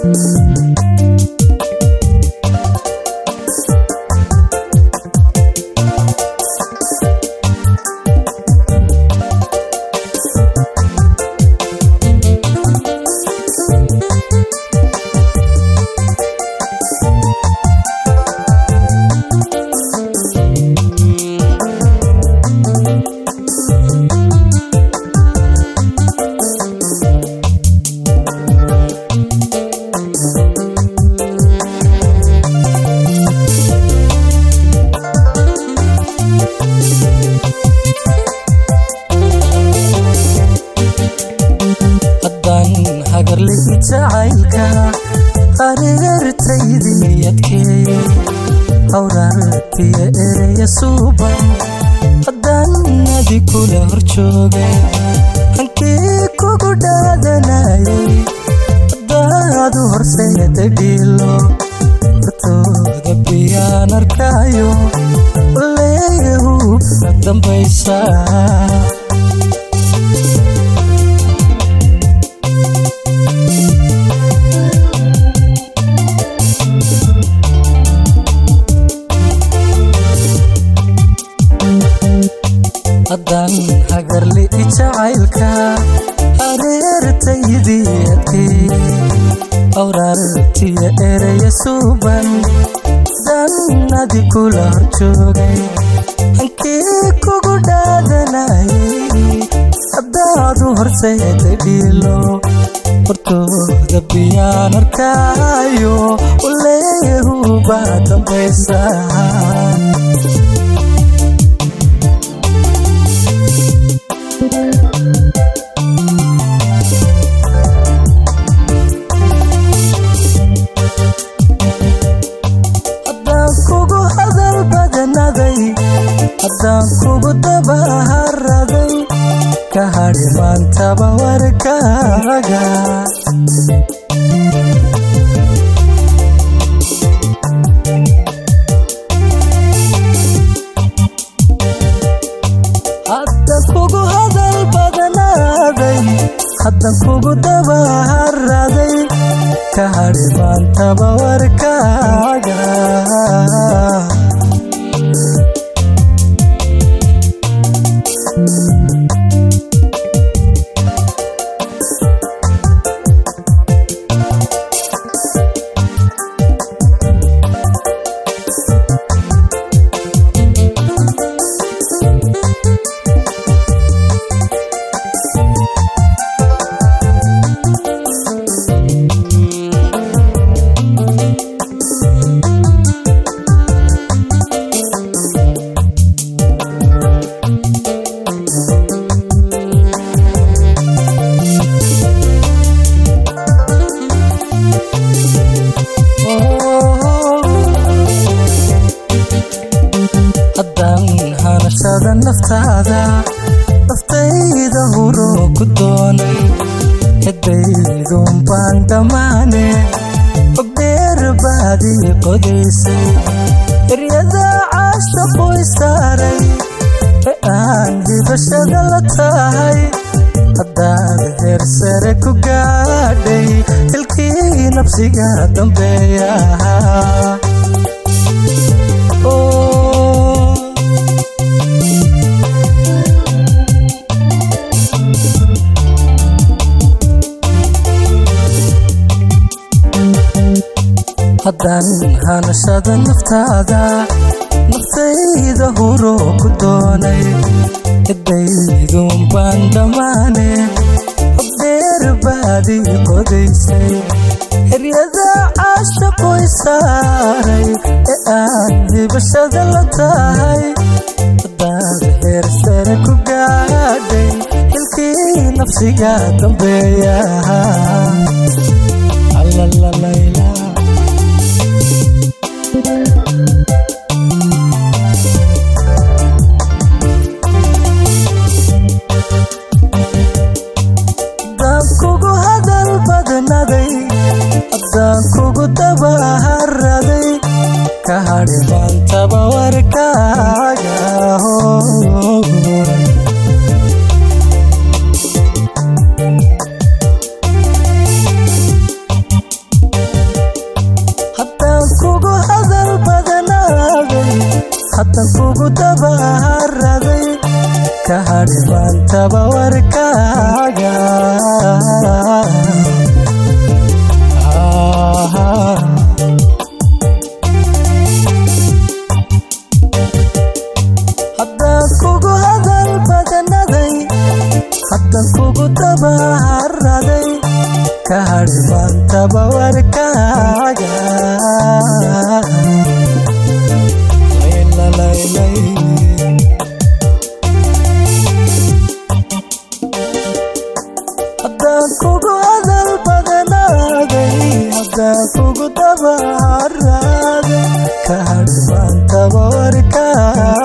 haddaan hagarli jacaylka areertaydii adkeeye hawraartiya ereya suuban haddaan adi kula hor joogay hankii kugu dhaadanayay haddaadu horseeda dhiilo hortooda biyaan arkaayo leeyahu dambaysaa haddaan hagarli jacaylka areertaydii adkee awraartiya ereya suuban haddaan adi kula hor joogay hankii kugu dhaadanayay haddaadu horseeda dhiilo hortooda biyaan arkaayo uleeyahu baa dambaysaa haddaan kugu hadal badanaday haddaan kugu dabaharaday ka hadhi maantaba warkaaga haddaan kugu hadal badanaaday haddaan kugu dabaharaday ka hadhi maantaba warkaaga haddaan hanashada naftaada naftayda huro ku doonay hadaydun baan dhammaane ogdheer baadii qodaysay eryada caashaqu istaaray ee aan hibashada la tahay haddaad heer sare ku gaadhay hilkii nafsiga dambeeya Oh. haddaan hanashada naftaada naftayda huro ku doonay cidaydun baan dhammaane hobdheer baadii qodaysay heryada caashaqu isaaray ee aan hibashada la tahay haddaad heer sare ku gaadhay hilkii nafsiga dambeeya Alalalayla. haddaan kugu hadal badnaday haddaan kugu dabaharaday ka hadhi maantaba warkaaga haddan kugu dabaharaday ka hadhi maantaba warkaaga haddaan kugu hadal badanaday haddan kugu dabaharaday ka hadhi maantaba warkaaga Laylaylay. haddaan kugu hadal badanaaday haddaan kugu dabaharaday ka hadhi maantaba warkaaga